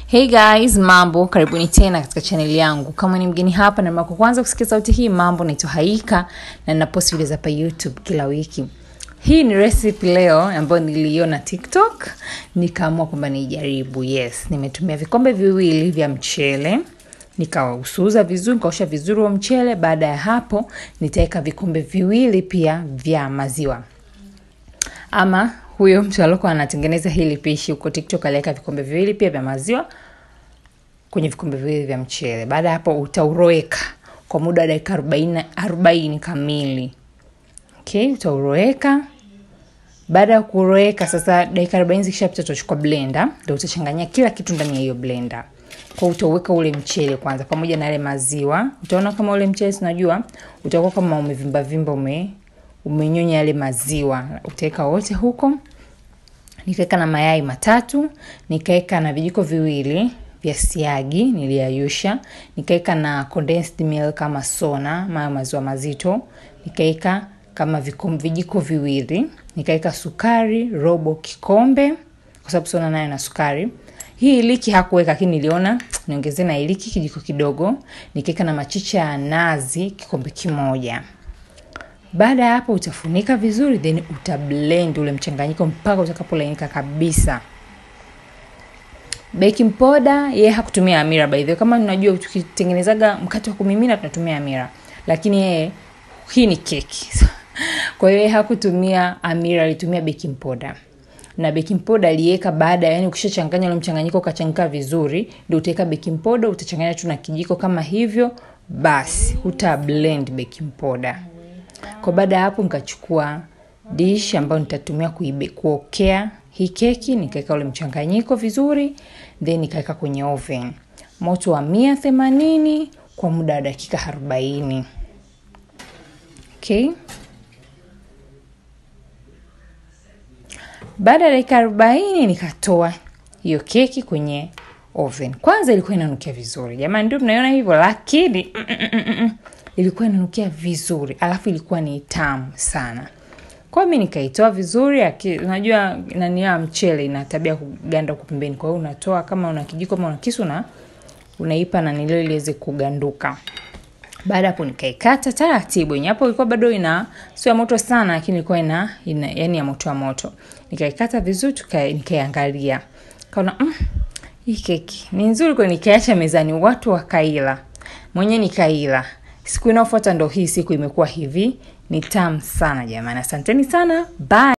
Hey guys, mambo, karibuni tena katika chaneli yangu. Kama ni mgeni hapa na mako kwanza kusikia sauti hii, mambo naitwa Haika na ninapost videos hapa YouTube kila wiki. Hii ni recipe leo ambayo niliiona TikTok, nikaamua kwamba niijaribu. Yes, nimetumia vikombe viwili vya mchele nikausuza vizuri, nikaosha vizuri wa mchele. Baada ya hapo, nitaweka vikombe viwili pia vya maziwa ama huyo mtu aliokuwa anatengeneza hili pishi huko TikTok aliweka vikombe viwili pia vya maziwa kwenye vikombe viwili vya mchele. Baada ya hapo utauroweka kwa muda wa dakika arobaini arobaini kamili. Okay, utauroweka. Baada ya kuroweka sasa, dakika arobaini zikishapita, utachukua blender, ndio utachanganyia kila kitu ndani ya hiyo blender. Kwa utauweka ule mchele kwanza pamoja na yale maziwa. Utaona kama ule mchele sinajua utakuwa kama umevimba vimba ume umenyonya yale maziwa, utaweka wote huko. Nikaweka na mayai matatu, nikaweka na vijiko viwili vya siagi niliyayusha, nikaweka na condensed milk kama sona, mayo maziwa mazito, nikaweka kama vikom, vijiko viwili, nikaweka sukari robo kikombe, kwa sababu sona nayo na sukari. Hii iliki hakuweka, lakini niliona niongezee na iliki kijiko kidogo. Nikaweka na machicha ya nazi kikombe kimoja. Baada ya hapo utafunika vizuri, then utablend ule mchanganyiko mpaka utakapolainika kabisa. Baking powder yeye hakutumia amira by the way. Kama unajua tukitengenezaga mkate wa kumimina tunatumia amira, lakini yeye hii ni keki kwa hiyo yeye hakutumia amira, alitumia baking powder na baking powder aliweka baada, yani ukishachanganya ule mchanganyiko ukachanganyika vizuri, ndio utaweka baking powder, utachanganya tu na kijiko kama hivyo, basi uta blend baking powder. Kwa baada ya hapo nikachukua dish ambayo nitatumia kuibe kuokea hii keki, nikaweka ule mchanganyiko vizuri, then nikaweka kwenye oven moto wa mia themanini kwa muda wa dakika arobaini. Okay. Baada ya dakika arobaini nikatoa hiyo keki kwenye oven. Kwanza ilikuwa inanukia vizuri jamani, ndio mnaiona hivyo, lakini mm, mm, mm, mm, ilikuwa inanukia vizuri, alafu ilikuwa ni tamu sana. Kwa hiyo mi nikaitoa vizuri. Unajua nani ya mchele ina tabia kuganda huko pembeni, kwa hiyo unatoa kama una kijiko ama una kisu na unaipa na nilio iliweze kuganduka. Baada hapo nikaikata taratibu, yenye hapo ilikuwa bado ina sio ya moto sana, lakini ilikuwa ina, ina yani ya moto wa moto. Nikaikata vizuri, nikaiangalia kaona mm, hii keki ni nzuri, kwa nikaacha mezani, watu wakaila, mwenyewe nikaila. Siku inayofuata ndo hii siku imekuwa hivi, ni tamu sana jamani. Asanteni sana, bye.